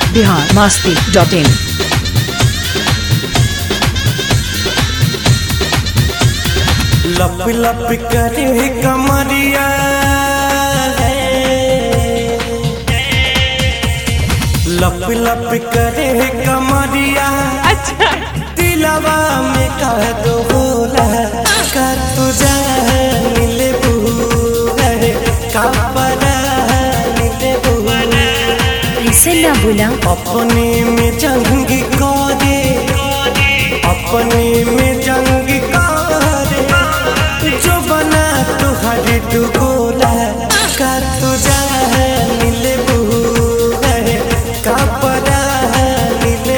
Bihar Masti dot in लप लप करे कमरिया है लप लप करे कमरिया अच्छा दिलवा में कह दो होला कर तू मिले है कपड़ा मिले ऐसे ना बोला अपने में जंग करे अपने में जंग करे जो बना तुहर तू गोला कर तू मिले है कपड़ा मिले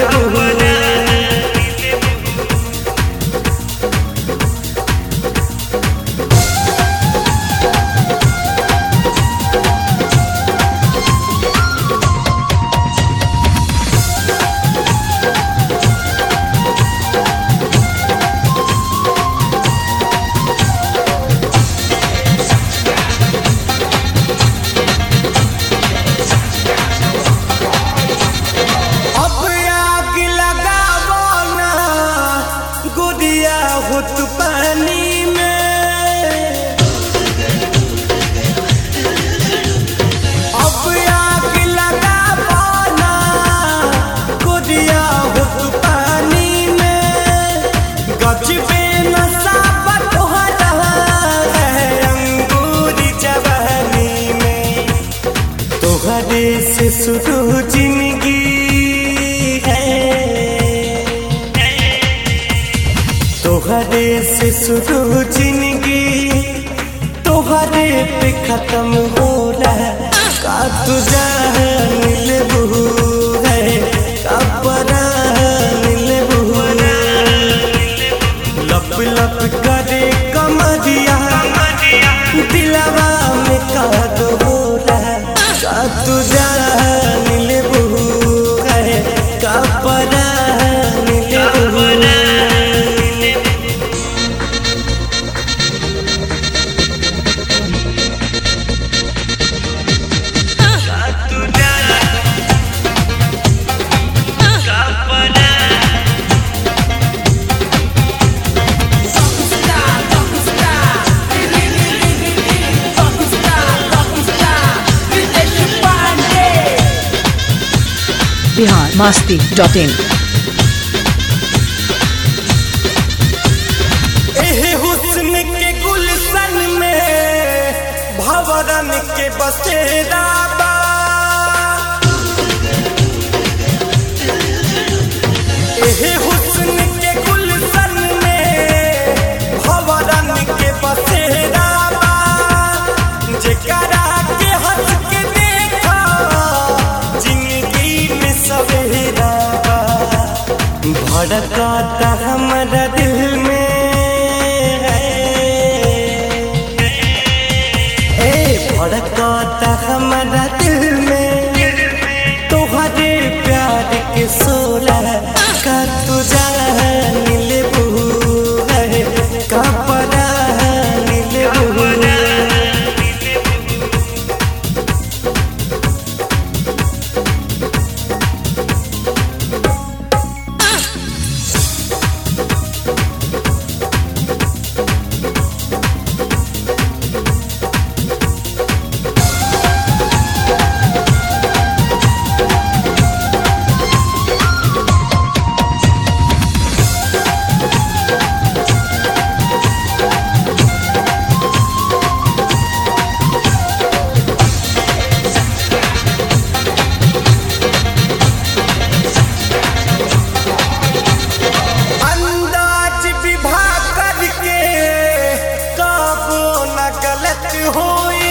अब आग लगावो ना गुड़िया हुत पानी में अब आग लगावो ना गुड़िया हुत पानी में गजबे नशा बटोरा है अंगूरी जवानी में तोहरे से शुरू जिंदगी है तोहरे से शुरू जिंदगी तोहरे पे खत्म होला का तुझा मिलबू है कपड़ा मिलबू लप लप करे कमरिया दिलवा में का दो होला का तुझा मिलबू है कपड़ा मिलबू बिहार मास्ती डॉट इन एहे हुस्न के गुलशन में भवरन के बसेरा बा एहे हुस्न के गुलशन में भवरन के बसेरा बा जेकरा के हंस के देखा जिंदगी में सवेरा बा भड़काता हमारा दिल में है ए भड़काता हमारा दिल में तोहरे प्यार के सोला का तुझा मिलबू है कपड़ा मिलबू अंदाज विभा करके काबो न गलत होई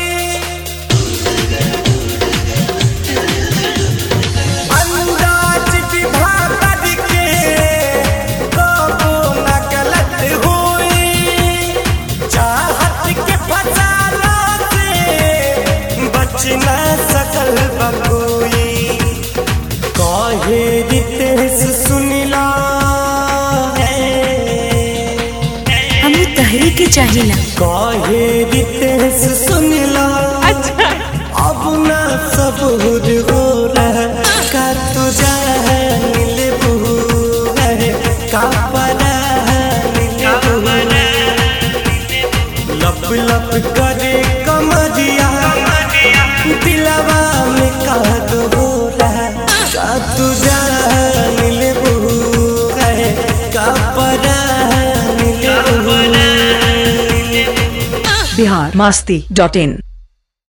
अंदाज विभा करके काबो न गलत होई चाहत के फसाना से बच न सकल बकोई काहे रितेश सुनिला है हम तहरी के चाहिला काहे रितेश सुनिला अच्छा अब ना सबूर हो रहा कर तू जान ले है का परान ले लप लप करे कमरिया दिलवा में का दो रहा का तू जान ले है का परान ले बिहार मास्ती डॉट इन